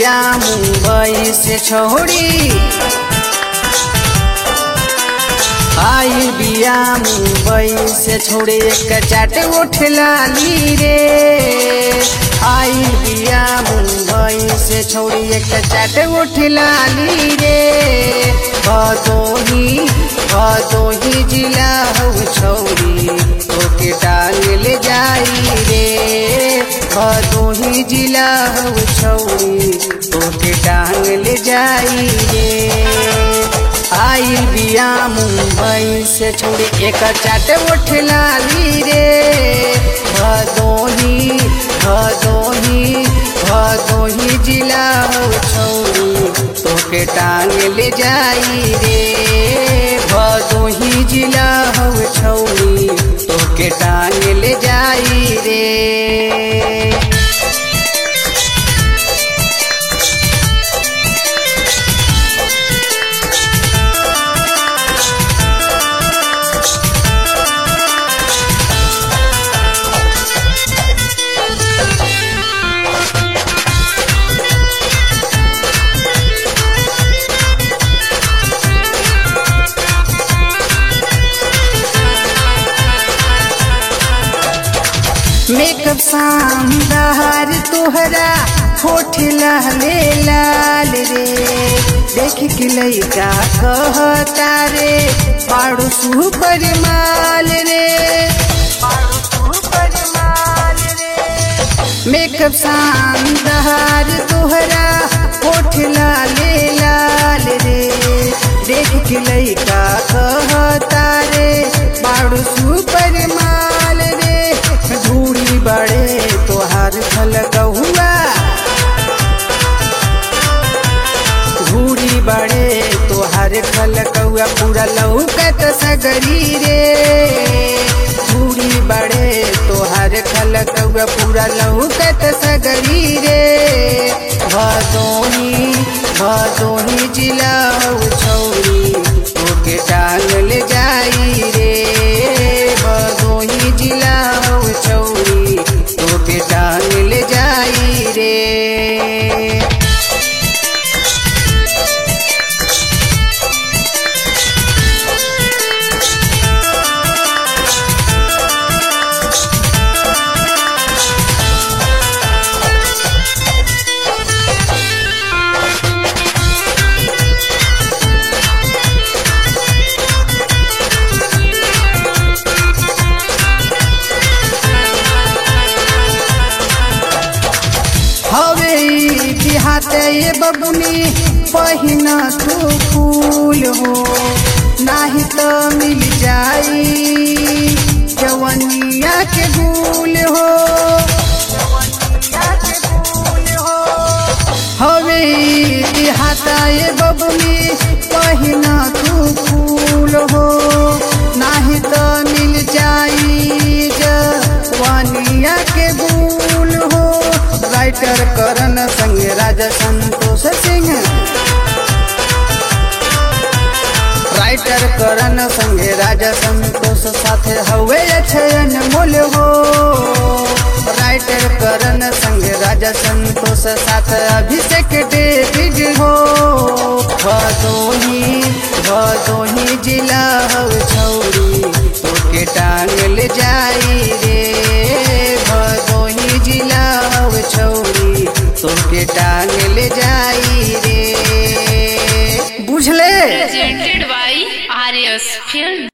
बिया मुंबई से छोड़ी आई बिया मुंबई से छोड़े एक चाट उठलाली रे आई बिया मुंबई से छोड़ी एक चाट उठलाली रे भदोही भदोही जिला हो छोड़ी ओके टांग ले जाई रे भदोही जिला हो छोड़ी ओके टांग ले जाई रे आई बिया मुंबई से छोड़ी एक चाट उठलाली रे भदोही भदोही भदोही जिला हो छोड़ी तोके टांग ले जाई रे भदोही जिला हो छोड़ी तोके टांग ले जाई रे मेकअप शानदार तोहरा होठ लहले लाल रे देख के लइका कहता रे पाड़ो सुपर माल रे मेकअप शानदार तोहरा होठ लाले लाल रे देख के लइका कहता रे पाड़ो सुपर माल रे धूड़ी बड़े तोहार फल कहुआ धूड़ी बड़े तोहार फल कौआ पूरा लौकत सगरी रे धूड़ी बड़े तोहार फल कौआ पूरा लौकत सगरी रे भदोही भदोही जिला हो छौरी ओके टांग ले जाई रे भदोही जिला हो छौरी ओके टांग ले जाई रे हवे ई बिहाते ये बबुनी पहिना तू फूल हो नाही तो मिल जाई जवनिया के गुल हो हवे ई बिहाता ये बबुनी पहिना तू फूल हो नाही तो मिल जाई जवनिया के गुल हो राइटर करण संग राजा संतोष सिंह राइटर करण संगे राजा संतोष साथे हवे अक्षयन मूल हो राइटर करण संगे राजा संतोष साथ अभिषेक डेविड हो भदोही भदोही जिला हो छौरी तोके टांग ले जाई रे भदोही जिला हो छौरी तोके टांग ले जाई रे बुझले presented by Arius Film.